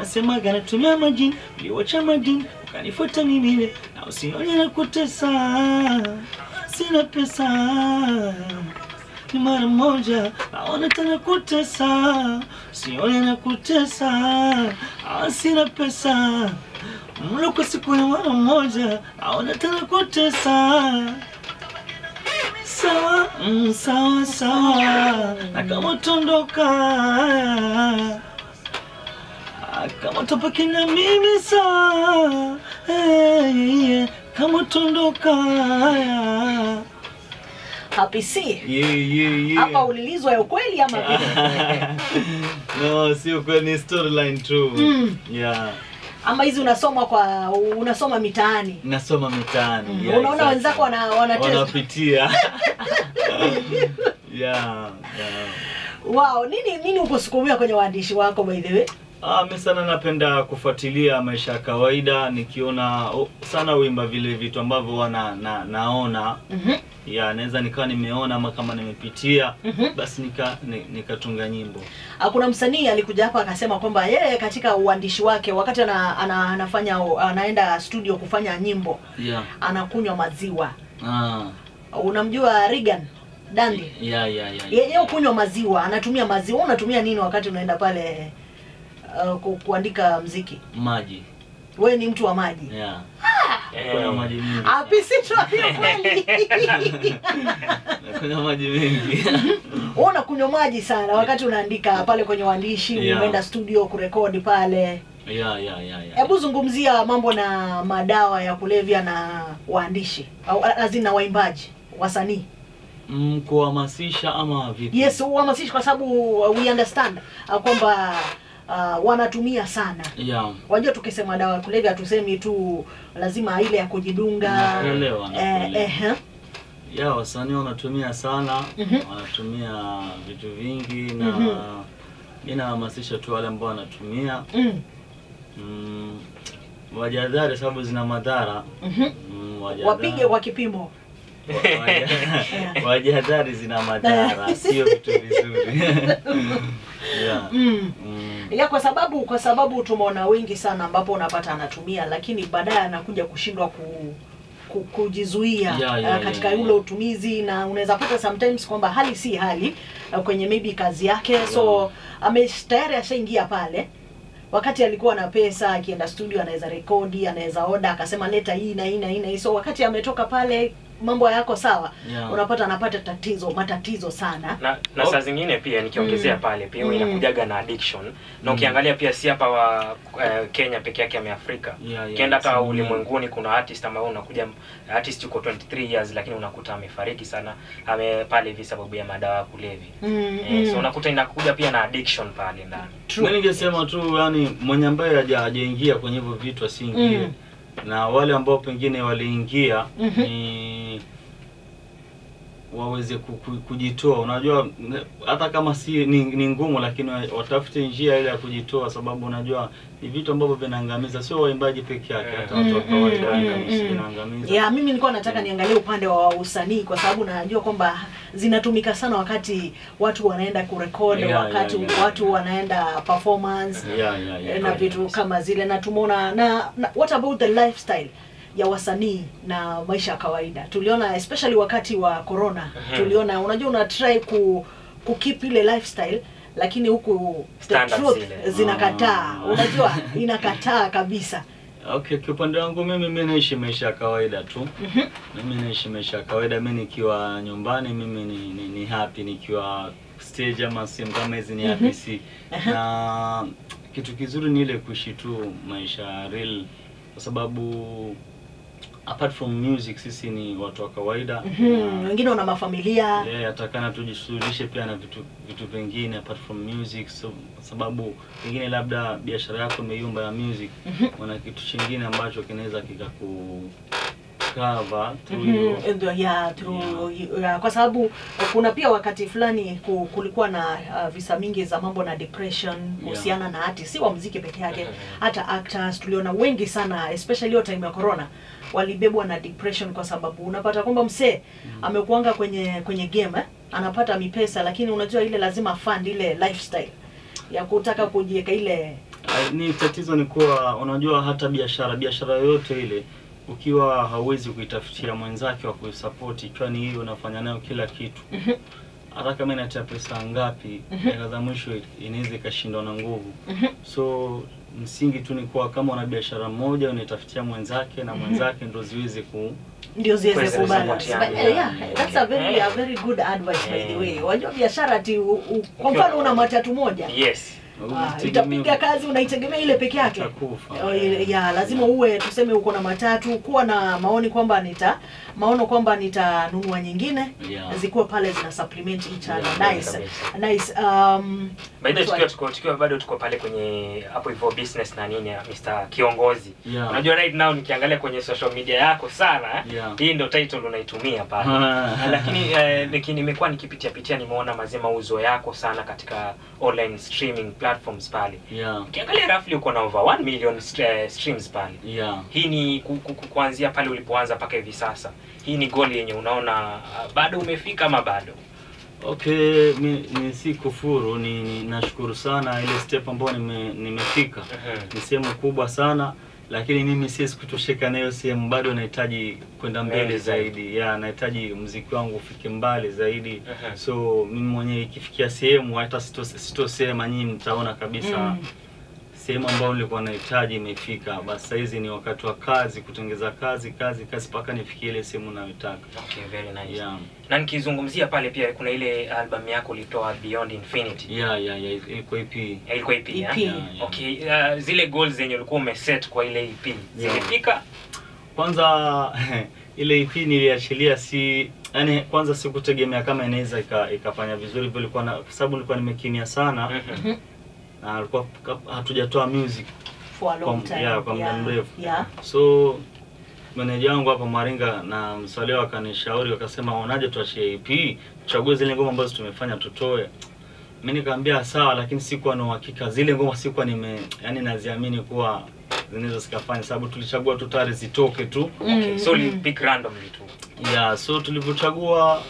wanasemaga natumia majini uliwacha madini ukanifuata mimi na usione na kutesa sina pesa ni mara moja naona tena kutesa sione na kutesa ah, sina pesa mlo kwa siku ya mara moja naona tena kutesa sawa mm, sawa sawa na kama utondoka ah, kama utapaki na mimi sawa hey, yeah. kama utondoka Happy C. yeah, yeah, yeah. Hapa ulilizwa ya ukweli ama vipi? no, sio kweli, ni storyline tu. Mm. Yeah, Ama hizi unasoma kwa unasoma mitaani. nasoma mitaani. Mm. Yeah, Unaona exactly. wenzako wana wanacheza. wanapitia. yeah, yeah. Wow, nini nini ukusukumia kwenye waandishi wako by the way? Ah, mi sana napenda kufuatilia maisha ya kawaida nikiona oh, sana uimba vile vitu ambavyo wana na, naona Mhm. ya naweza nikawa nimeona ama kama nimepitia Mhm. basi nika ni- nikatunga nyimbo. Ah, Kuna msanii alikuja hapa akasema kwamba yeye katika uandishi wake wakati ana, ana, anafanya anaenda studio kufanya nyimbo Yeah. anakunywa maziwa. Ah. Unamjua Regan Dandi? Yeah, yeah, yeah. Yeye kunywa maziwa, anatumia maziwa. Wewe unatumia nini wakati unaenda pale uh, ku, kuandika mziki? Maji. Wewe ni mtu wa maji. Yeah. Eh, Kuna maji mingi. Apisi tuambie kweli. Kuna maji mengi. Wewe unakunywa maji sana wakati unaandika pale kwenye uandishi, Yeah. umeenda studio kurekodi pale. yeah, yeah, yeah, yeah. Hebu zungumzia mambo na madawa ya kulevya na waandishi au azina waimbaji, wasanii. Mm, kuhamasisha ama vipi? Yes, uhamasishe kwa sababu uh, we understand uh, kwamba uh, wanatumia sana. Yeah. Wajua tukisema dawa ya kulevya tusemi tu lazima ile ya kujidunga. Nakuelewa, Eh, nakuelewa. eh, Ya wasanii wanatumia sana, Mhm. wanatumia vitu vingi na Mhm. mi nahamasisha tu wale ambao wanatumia mm, mm, wajadhari sababu zina madhara mhm. mm, wajadhari- Wapige kwa kipimo. wa- waja- wajadhari zina madhara, sio vitu vizuri. yeah. Mm. Mm. ya kwa sababu kwa sababu tumeona wengi sana ambapo unapata anatumia lakini baadaye anakuja kushindwa ku, ku, kujizuia Yeah, uh, yeah, katika yeah, ule yeah. utumizi na unaweza pata sometimes kwamba hali si hali uh, kwenye maybe kazi yake so ame tayari ashaingia pale wakati alikuwa na pesa akienda studio anaweza rekodi anaweza oda akasema leta hii na hii na hii na hii so wakati ametoka pale mambo yako sawa Yeah. unapata anapata tatizo matatizo sana na, na saa zingine pia nikiongezea pale pia Mm. inakujaga na addiction na ukiangalia pia si hapa wa eh, Kenya peke yake ame Afrika Yeah, yeah, ukienda hata sana. ulimwenguni kuna artist ambao unakuja artist yuko 23 years lakini unakuta amefariki sana ame pale hivi sababu ya madawa ya kulevya mm, eh, so mm. unakuta inakuja pia na addiction pale ndani Mi ningesema tu yani mwenye ambaye haja- hajaingia kwenye hivyo vitu asiingie Mm. na wale ambao pengine waliingia Mhm. ni waweze ku- ku- kujitoa. Unajua ne- hata kama si ni, ni ngumu, lakini wa- watafute njia ile ya kujitoa, sababu unajua ni vitu ambavyo vinaangamiza, sio waimbaji peke yake, hata watu wa Mm, kawaida mm, vinaangamiza- mm. vinaangamiza. ya mimi nilikuwa nataka niangalie upande wa usanii kwa sababu najua kwamba zinatumika sana wakati watu wanaenda kurekodi Yeah, wakati yeah, yeah. watu wanaenda performance Yeah, yeah, yeah. na vitu kama zile na tumeona na, na what about the lifestyle ya wasanii na maisha ya kawaida tuliona especially wakati wa corona Mhm. tuliona unajua una try ku ku keep ile lifestyle lakini huku the Standards truth zile. zinakataa Ah. unajua inakataa kabisa Okay, kiupande wangu mimi mi naishi maisha ya kawaida tu. Mhm. Mimi naishi maisha ya kawaida. Mi nikiwa nyumbani mimi ni, ni, ni happy, nikiwa stage ama sehemu kama hizi ni happy si. Na kitu kizuri ni ile kuishi tu maisha real, kwa sababu apart from music sisi ni watu wa kawaida Mhm. na- wengine wana mafamilia Yeah, atakana tujishughulishe pia na vitu vitu vingine apart from music so, kwa sababu pengine labda biashara yako imeyumba ya music Mhm. wana kitu chingine ambacho kinaweza kikaku cover through Mhm, hiyo ndio, yeah, through, yeah, kwa sababu kuna pia wakati fulani ku- kulikuwa na uh, visa mingi za mambo na depression kuhusiana na artist, si wa muziki peke yake, Mhm. hata actors tuliona wengi sana, especially hiyo time ya corona walibebwa na depression, kwa sababu unapata kwamba msee amekuanga kwenye kwenye game eh? anapata mipesa, lakini unajua ile lazima fund ile lifestyle ya kutaka kujiweka ile Ah, ni tatizo ni kuwa unajua hata biashara biashara yoyote ile ukiwa hauwezi kuitafutia mwenzake wa kuisapoti ikiwa ni hiyo unafanya nayo kila kitu hata kama inatia pesa ngapi hela za mwisho inaweza ikashindwa na nguvu so msingi tu ni kuwa kama una biashara moja unaitafutia mwenzake na mwenzake ndo ziweze ku ndio ziweze Kuweza kubalance. kusapotiana. But, eh, yeah, that's a very, a very good advice by the way. Wajua biashara ati u- u- kwa mfano una matatu moja yes Ah, usitegemee- itapiga kazi unaitegemea ile peke yake utakufa. Oh, ile- ya lazima uwe tuseme uko na matatu kuwa na maoni kwamba nita maono kwamba nitanunua nyingine Yeah. zikuwa pale zina supplement each other Yeah, nice kabisa. nice um by the way, swali. tukiwa, tukiwa, tukiwa bado tuko pale kwenye hapo hivyo business na nini ya Mr. Kiongozi Yeah. unajua right now nikiangalia kwenye social media yako sana Yeah. hii ndo title unaitumia pale Ah. lakini eh, niki- nimekuwa nikipitia pitia nimeona mazee mauzo yako sana katika online streaming platforms pale yeah ukiangalia roughly uko na over 1 million st- eh, streams pale yeah hii ni ku, ku, ku, kuanzia pale ulipoanza mpaka hivi sasa hii ni goal yenye unaona ah, bado umefika ama bado Okay, mi, ni si kufuru, ni, ni nashukuru sana ile step ambayo nime, nimefika. Mhm. Ni sehemu kubwa sana, lakini mimi siwezi kutosheka na hiyo sehemu, bado nahitaji kwenda mbele Mbele zaidi. zaidi. Ya, nahitaji mziki wangu ufike mbali zaidi. Mhm. So mimi mwenyewe ikifikia sehemu hata sito- sitosema, nyinyi mtaona kabisa Mm. sehemu ambayo nilikuwa nahitaji imefika. Basi saizi ni wakati wa kazi, kutengeza kazi kazi kazi mpaka nifikie ile sehemu nayotaka. okay very nice Yeah. na nikizungumzia pale pia kuna ile album yako ulitoa Beyond Infinity Yeah, yeah, yeah, ilikuwa EP. Eh, ilikuwa EP, ya? EP. Yeah, yeah. okay uh, zile goals zenye ulikuwa umeset kwa ile EP zimefika kwanza ile EP niliachilia si yani kwanza sikutegemea kama inaweza ika- ikafanya vizuri vile ilikuwa na kwa sababu nilikuwa nimekimia sana Mhm. na alikuwa hatujatoa music for a long Kwa- time yeah, kwa muda mrefu. yeah so meneja wangu hapa Maringa na msaleo wakanishauri wakasema unaje tuachie EP tuchague zile ngoma ambazo tumefanya tutoe mimi nikamwambia sawa lakini sikuwa na uhakika zile ngoma sikuwa nime yani naziamini kuwa zinaweza zikafanya sababu tulichagua tu tayari zitoke tu okay so Mm, uli mm. pick randomly tu ya so tulivyochagua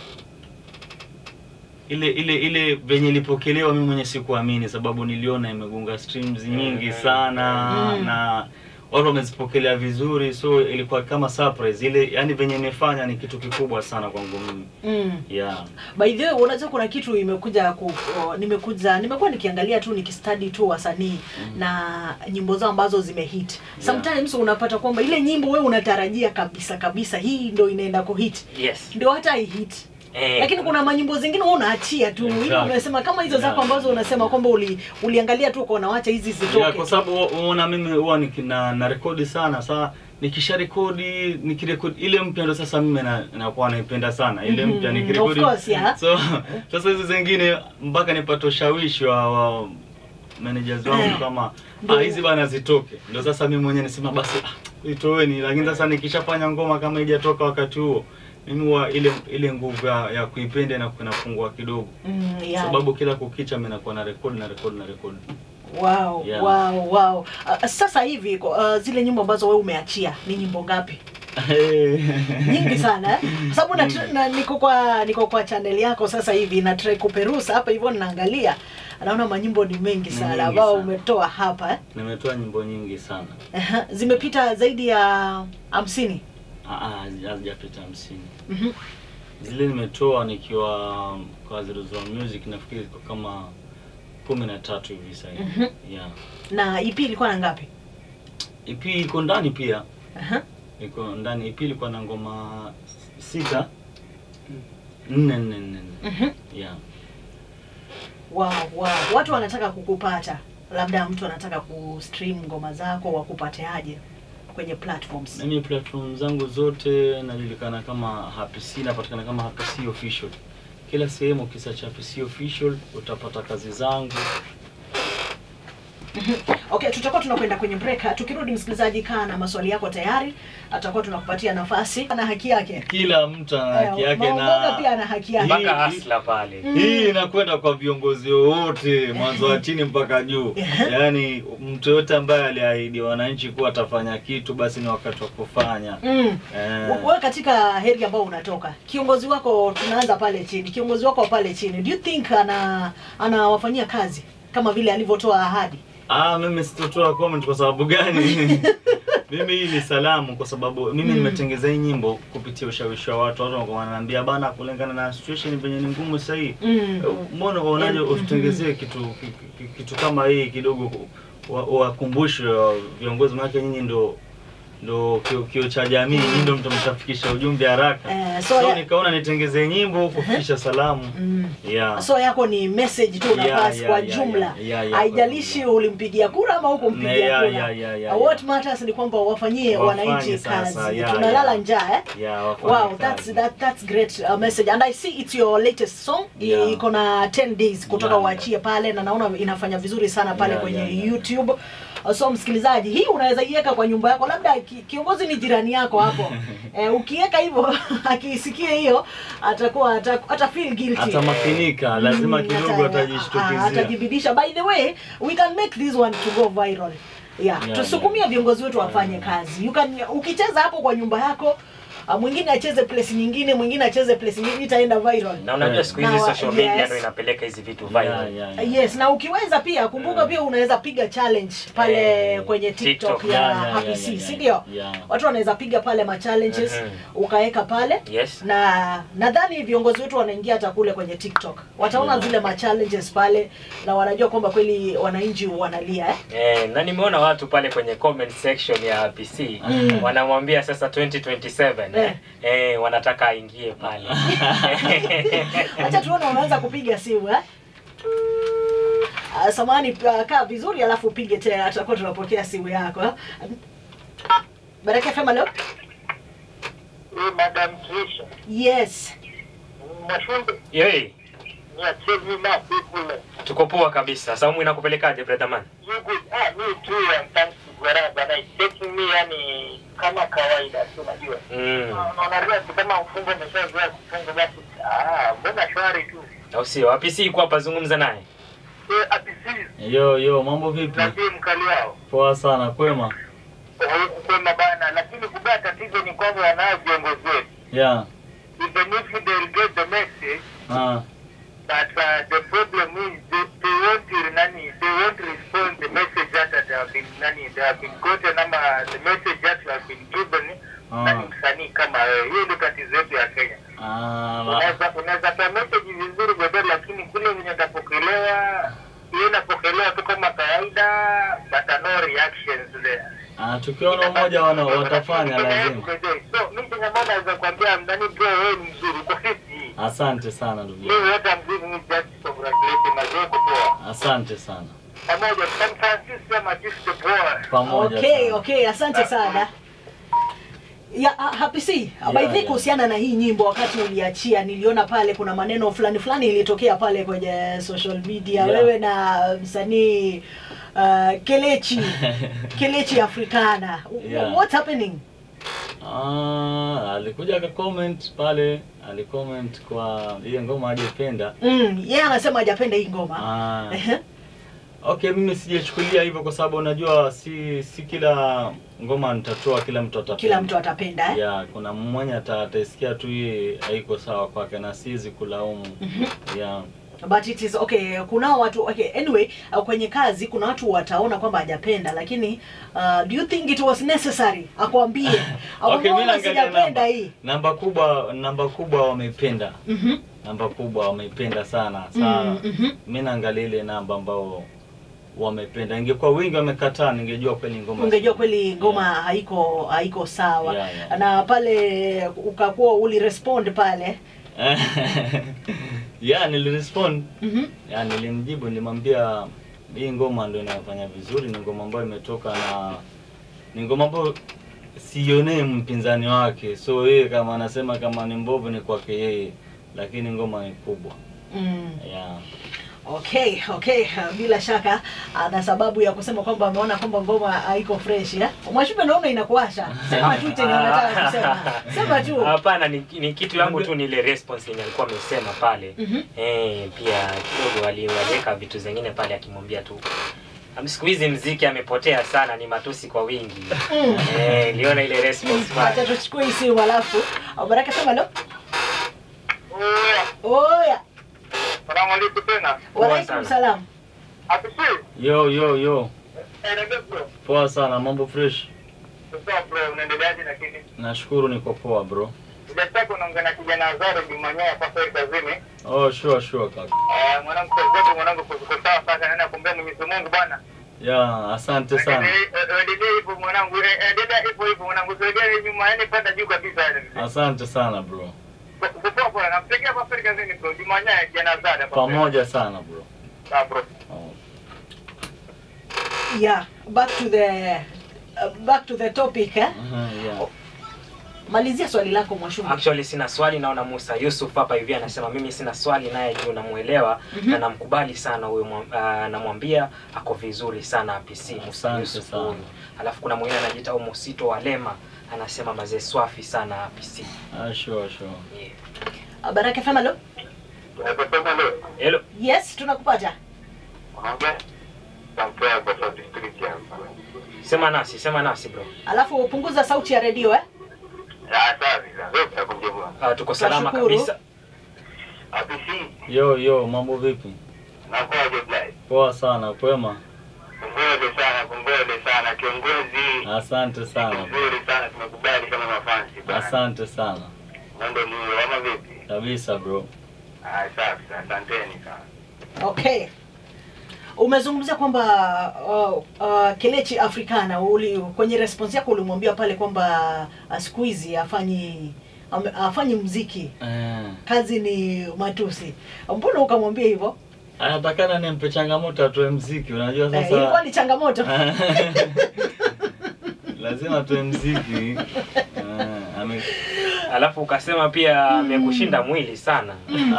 ile ile ile venye ilipokelewa mimi mwenye sikuamini sababu niliona imegonga streams nyingi Mhm. sana Mm. na watu wamezipokelea vizuri so ilikuwa kama surprise ile yani venye imefanya ni kitu kikubwa sana kwangu mimi mm. yeah by the way unajua kuna kitu imekuja ku, o, nimekuja nimekuwa nikiangalia tu nikistudy tu wasanii na nyimbo zao ambazo zimehit sometimes unapata kwamba ile nyimbo wewe unatarajia kabisa kabisa hii ndo inaenda kuhit yes ndio hata ihit eh, lakini kuna manyimbo zingine wewe unaachia tu Exactly. ile unasema kama hizo zako Yeah. ambazo unasema kwamba uli, uliangalia tu ukaona wacha hizi zitoke yeah, kwa sababu uona mimi huwa niki- na, na rekodi sana saa nikisha rekodi nikirekodi ile mpya ndo sasa mimi na- nakuwa naipenda sana ile Mhm, mpya of nikirekodi course, yeah. so sasa hizi zingine mpaka nipate ushawishi wa, wa managers wangu Eh, kama ndio. ah, hizi bana zitoke ndo sasa mimi mwenyewe nisema basi ah, itoeni lakini sasa nikishafanya ngoma kama haijatoka wakati huo mimi huwa ile ile nguvu ya, ya kuipenda na kunafungua kidogo mm, yeah. sababu kila kukicha mimi nakuwa na rekodi na rekodi na rekodi wow, Yeah. wow, wow. Uh, sasa hivi uh, zile nyimbo ambazo wewe umeachia ni nyimbo ngapi nyingi sana eh? sababu na, na, niko kwa niko kwa channel yako sasa hivi na try kuperusa hapa hivyo ninaangalia naona manyimbo ni mengi Ni sana nyingi ambao sana. umetoa hapa eh? nimetoa nyimbo nyingi sana Aha, zimepita zaidi ya hamsini Ah, ah, hazijapita hamsini Mhm. zile nimetoa nikiwa kwa Zero Zero Music nafikiri iko kama kumi na tatu hivi sasa hivi. Mhm. yeah. na EP ilikuwa na ngapi EP iko ndani pia Aha. iko ndani EP ilikuwa na ngoma sita nne nne nne nne. Mhm. yeah. wow, wow. watu wanataka kukupata labda mtu anataka kustream ngoma zako wakupate aje kwenye platforms mimi platform zangu zote najulikana kama Happy C napatikana kama Happy C official kila sehemu ukisearch Happy C official utapata kazi zangu Okay, tutakuwa tunakwenda kwenye break. Tukirudi msikilizaji, kaa na maswali yako tayari, atakuwa tunakupatia nafasi. Ana haki yake. kila mtu ana haki Eh, yake Maongoga na pia ana haki yake. Hii- mpaka hasla pale hii inakwenda kwa viongozi wote mwanzo wa chini mpaka juu yaani mtu yote ambaye aliahidi wananchi kuwa atafanya kitu basi ni wakati wa kufanya Mm. eh, Wewe katika heri ambao unatoka, kiongozi wako, tunaanza pale chini, kiongozi wako wa pale chini, do you think ana anawafanyia kazi kama vile alivyotoa ahadi? Ah, mimi sitotoa comment kwa sababu gani? mimi hii ni salamu kwa sababu mimi Mm. nimetengeza hii nyimbo kupitia ushawishi wa watu. Watu wanakuwa wananiambia bana, kulingana na situation venye ni ngumu sasa hii. Mm. Mbona unaonaje Mm, ututengezee kitu ki- ki- kitu kama hii kidogo wa- wakumbushe wa viongozi wake, nyinyi ndo ndo kio, kio cha jamii, nyinyi ndo mtu mtafikisha ujumbe haraka. Eh, so So ya- nikaona nitengeze nyimbo kufikisha salamu. Mm. Yeah. so yako ni message tu Yeah, unapasi yeah, kwa yeah, jumla yeah, yeah, yeah, haijalishi kwa ulimpigia kura ama hukumpigia Yeah, kura yeah, yeah, yeah, what yeah. matters ni kwamba wafanyie Wafanye wananchi sasa, kazi yeah, tunalala yeah. njaa eh? Yeah, wafanye wow kazi. that's that, that's great uh, message and i see it's your latest song Yeah. iko na 10 days kutoka Yeah, uachie pale na naona inafanya vizuri sana pale Yeah, kwenye yeah, yeah. youtube Uh, so msikilizaji hii unaweza iweka kwa nyumba yako labda ki, kiongozi ni jirani yako hapo eh, ukiweka hivyo akisikia hiyo atakuwa ata, ata feel guilty atamakinika lazima Mm, kidogo ata- ah, atajishtukizia atajibidisha by the way we can make this one to go viral yeah, Yeah, tusukumie viongozi wetu wafanye Yeah. kazi you can ukicheza hapo kwa nyumba yako ah, mwingine acheze place nyingine mwingine acheze place nyingine itaenda viral na unajua Yeah. siku hizi Na wa- social media yes. ndio inapeleka hizi vitu Yeah, viral yeah, yeah. yes na ukiweza pia kumbuka Yeah. pia unaweza piga challenge pale Eh, kwenye tiktok, TikTok. ya Yeah, yeah, Happy yeah, C, yeah, si yeah. ndio Yeah. watu wanaweza piga pale ma challenges Mhm. ukaweka pale yes na nadhani viongozi wetu wanaingia hata kule kwenye tiktok wataona Yeah. zile ma challenges pale na wanajua kwamba kweli wananchi wanalia eh? Eh, na nimeona watu pale kwenye comment section ya PC Mm. wanamwambia sasa 2027 Eh. eh, wanataka aingie pale Acha tuone unaanza kupiga simu eh? Uh, samani uh, kaa vizuri alafu upige tena tutakuwa tunapokea simu yako eh? Baraka FM leo? Hii Madam Trisha, Yes. Mashunde, Yoi, ni achieve enough people. tuko poa kabisa saumu inakupelekaje brother man You good? Ah, me too, I'm thanks to God, but it's taking me yani kama kawaida tu unajua. mm. Na Unaambia tu kama mfungo umeshazoea kufunga basi, ah, mbona shwari tu. au sio apisi iko hapa zungumza naye Eh, apisi, yo yo mambo vipi nabii mkali wao. poa sana kwema Huku kwema bana, lakini kubaya tatizo ni kwamba wanao viongozi wetu. yeah Even if they'll get the message, ah But uh, the problem is they, they won't uh, nani, they won't respond the message that they have been nani, they have been gotten ama the message that you have been given Ah. nani msanii kama wewe. Hiyo ndio tatizo yetu ya Kenya. ah la- Unaweza unaweza toa message vizuri bebe, lakini kule venye itapokelewa hiyo inapokelewa tu kama kawaida, but uh, no reactions there. ah tukiona umoja wana watafanya lazima So mimi kama naweza kuambia nani bro, wewe ni mzuri kwa sisi. asante sana ndugu Mimi yangu. wote I'm giving you just congratulations na wewe poa. asante sana pamoja San Francisco ama just the boy. pamoja Okay, sana. okay, asante sana. Ya uh, Happy C, Yeah, by the way yeah. kuhusiana na hii nyimbo wakati uliachia niliona pale kuna maneno fulani fulani ilitokea pale kwenye social media Yeah. wewe na msanii uh, Kelechi Kelechi Africana. Yeah. What's happening? Ah, alikuja akacomment pale, alicomment kwa ile ngoma hajapenda. Mm, yeye anasema hajapenda hii ngoma. Ah, Ehe. okay, mimi sijachukulia hivyo kwa sababu unajua si si kila ngoma nitatoa kila mtu atapenda. Kila mtu atapenda eh? Yeah, kuna mmoja ata- ataisikia tu hii haiko sawa kwake na siwezi kulaumu. Yeah. but it is okay kunao watu okay anyway uh, kwenye kazi kuna watu wataona kwamba hajapenda lakini uh, do you think it was necessary akwambie Okay, mimi akwambie naangalia sijapenda namba. hii Namba kubwa namba kubwa wameipenda. Mhm. Namba kubwa wameipenda sana sana. Mm, mhm. Mimi naangalia ile namba ambao wamependa. Ingekuwa wingi wamekataa, ningejua kweli ngoma. ungejua si- kweli ngoma Yeah. haiko haiko sawa Yeah, yeah. na pale ukakuwa ulirespond pale yeah, nilirespond. Mhm. Yeah, nilimjibu nilimwambia hii ngoma ndio inafanya vizuri, ni ngoma ambayo imetoka na ni ngoma ambayo sionee mpinzani wake, so yeye kama anasema kama ni mbovu ni kwake yeye, lakini ngoma ni kubwa mm. yeah. okay okay bila shaka ana sababu ya kusema kwamba ameona kwamba ngoma haiko fresh eh? mwashupe naona inakuasha sema tu chenye unataka kusema sema tu hapana ni, ni kitu yangu tu ni ile response yenye alikuwa amesema pale Mhm. eh, pia kidogo wali- waliweka vitu zingine pale akimwambia tu "Am- siku hizi mziki amepotea sana ni matusi kwa wingi Mm. eh, liona ile response Acha pale tuchukue hii simu alafu Baraka sema lo. Oya, Oya. salamu alaikum tena. Poa Walaikum sana. salam. Apisi, Yo yo yo. Eh, niambie bro. Poa sana, mambo fresh. Sasa bro, unaendeleaje lakini? Nashukuru niko poa bro. Sijataka unaongea na kijana Azaro Jumanyoa hapa kwa kazini. Oh, sure sure kaka. Eh, mwanangu kwa zote mwanangu kwa kwa sawa sasa naenda kuombea Mwenyezi Mungu bwana. Ya, asante sana. Endelee endelee hivyo mwanangu, eh, endelea hivyo hivyo mwanangu, sogea nyuma, yani panda juu kabisa yani. Asante sana bro. Kupoa bwana, nakutegea hapa kwa kazini bro. Jumanyoa kijana Azaro hapa. Pamoja sana bro. Ah bro. Oh. yeah back to the uh, back to the topic eh? Uh-huh, yeah. malizia swali lako mwashumba Actually sina swali, naona Musa Yusuf hapa hivi anasema mimi sina swali, naye juu namuelewa na namkubali sana huyo, mwa- ah, namwambia ako vizuri sana PC Musa Asante Yusuf sana. huyu. Alafu kuna mwingine anajiita Umosito wa Lema anasema mazee swafi sana PC. Ah, sure sure. Yeah. Uh, baraka fema lo Unapasema leo. Hello. yes tunakupata Unaongea? Tampea kwa South Street hapa. Sema nasi, sema nasi bro. alafu punguza sauti ya redio eh? Ah, safi sana. Wewe utakujibu. Uh, tuko salama Tunashukuru. kabisa. Afisi, Yo yo, mambo vipi? nakuaje Blai? Poa sana, kwema. Kongole sana, kongole sana kiongozi. Asante sana. bro. Nzuri sana tumekubali kama mafansi bwana. Asante sana. Mambo ni ama vipi? Kabisa bro. Ah, safi sana. Asanteni sana. okay umezungumzia kwamba uh, uh, kelechi africana uli, kwenye response yako ulimwambia pale kwamba uh, siku hizi afanyi ame- afanyi mziki Eh. kazi ni matusi mbona ukamwambia hivyo Anatakana nimpe changamoto atoe mziki, unajua eh, ilikuwa sasa. ni changamoto Lazima atoe mziki. Eh, ame Alafu ukasema pia amekushinda mwili sana.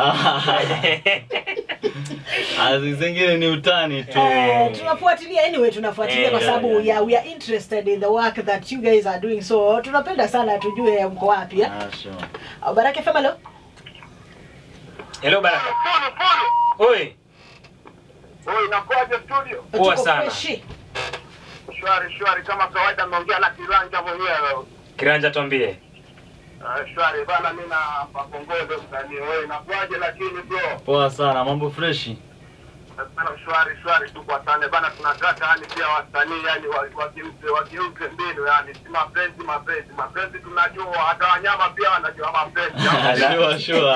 Ah, zingine ni utani tu. Eh, tunafuatilia anyway tunafuatilia Eh, kwa yeah, sababu yeah. yeah, we are interested in the work that you guys are doing so tunapenda sana tujue mko wapi eh? Ah, sure. Uh, baraka fema lo Hello Baraka. Pole pole. Oi, Oi, inakuaje studio? Poa Tuko sana. freshi. Shwari shwari kama kawaida naongea na kiranja mwenyewe. Kiranja tuambie. Ah, shwari bana mimi na pakongole msanii. Oi, inakuaje lakini bro? Poa sana, mambo freshi. Bana shwari shwari tu kwa sana bana tunataka yani pia wasanii yani wa- wageuze wageuze mbinu yani si mapenzi mapenzi mapenzi tunajua hata wanyama pia wanajua mapenzi. Sure, sure.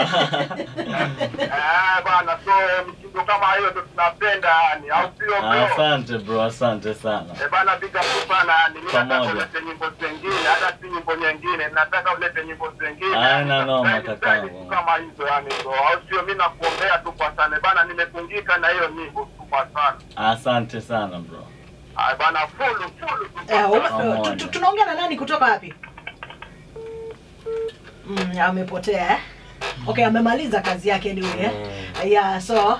Eh bana so mtindo kama hiyo ndo tunapenda yani au sio bro? Asante bro, asante sana. Eh bana big up sana yani mimi nataka Pamoja. ulete nyimbo zingine hata si nyimbo nyingine nataka ulete nyimbo zingine. Haina noma, Zaidi- kakangu. zaidi tu kama hizo yani bro. Au sio mimi nakuombea tu kwa sana bana nimefungika na hiyo nyimbo tu kwa sana. Asante sana bro. Ah bana full full tu Eh, kwa ume- sana. Pamoja. tu- tu- tunaongea na nani kutoka wapi mm, amepotea eh? okay amemaliza kazi yake anyway eh? yeah so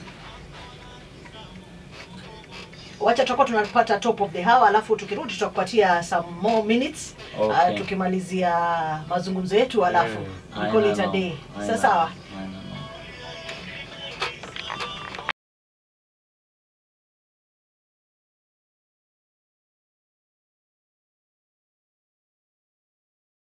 wacha tutakuwa tunapata top of the hour alafu tukirudi tutakupatia some more minutes Okay. uh, tukimalizia mazungumzo yetu alafu Mm. we call it a Haina day noma. sawa sawa